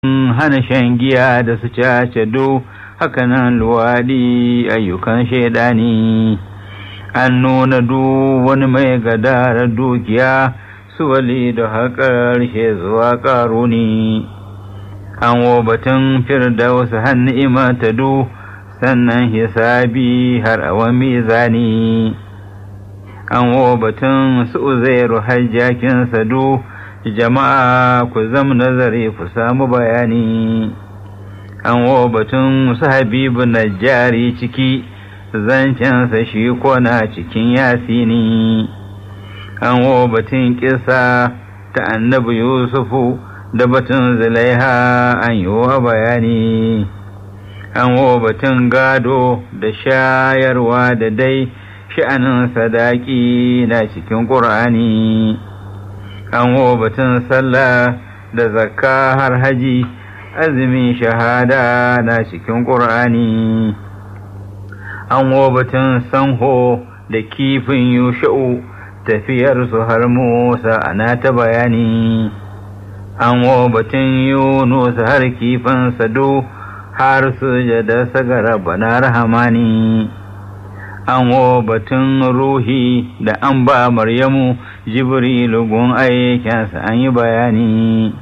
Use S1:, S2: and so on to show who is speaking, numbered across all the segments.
S1: hana shan giya da su cace do hakanan luwaɗi ayyukan shaidani an nuna du wani mai gadara dukiya su wali da haƙar she zuwa ƙaruni an wo batun wasu hannu imata du sannan hisabi har awan mizani an wo batun su uzairu hajjakin sadu jama'a ku zam nazari ku samu bayani an wo batun su habibu najjari ciki zancensa shi kona cikin yasini an wo batun kisa ta annabi yusufu da batun zulaiha an yi wa bayani an wo batun gado da shayarwa da dai sha'anin sadaki na cikin ƙur'ani an wo batun sallah da zakka har haji azumin shahada na cikin ƙur'ani an wo batun sanho da kifin yusha'u tafiyarsu har musa ana ta bayani an wo batun yunus har kifin sado har sujada sagara bana rahamani an wo batun ruhi da an ba maryamu jibrilu gun aikinsa an yi bayani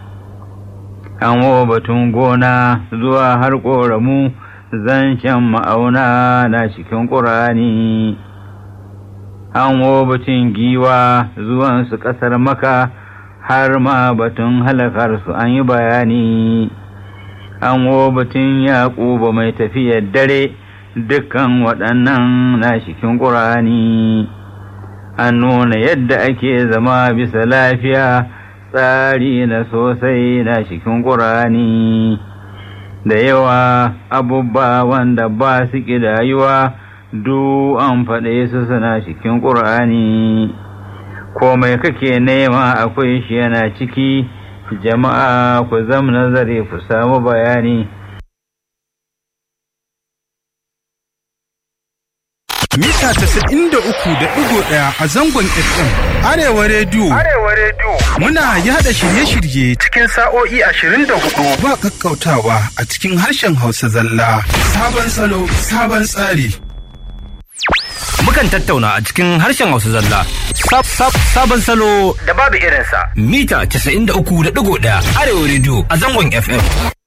S1: an wo batun gona zuwa har ƙoramu zancen ma'auna na cikin ƙurani an wo batun giwa zuwansu ƙasar maka har ma batun halakarsu an yi bayani an wo batun yaƙuba mai tafiyar dare dukkan waɗannan na cikin ƙurani an nuna yadda ake zama bisa lafiya tsari na sosai na cikin ƙurani da yawa abubba wanda ba su ƙidayuwa du an faɗe su suna cikin ƙur'ani komai kake nema akwai shi yana ciki jama'a ku zam nazari ku samu bayani
S2: mita casa'in da uku da ɗigo ɗaya a zangon FM. Arewa rediyo.
S3: Arewa rediyo.
S2: Muna yada shirye-shirye
S3: Cikin sa'o'i ashirin da hudu.
S2: ba kakkautawa a cikin harshen Hausa zalla. Sabon salo, sabon tsari.
S4: Mukan tattauna a cikin harshen Hausa zalla. Sab sab sabon salo
S3: Da babu irinsa.
S4: mita 93.1 Arewa Radio a zangon FM.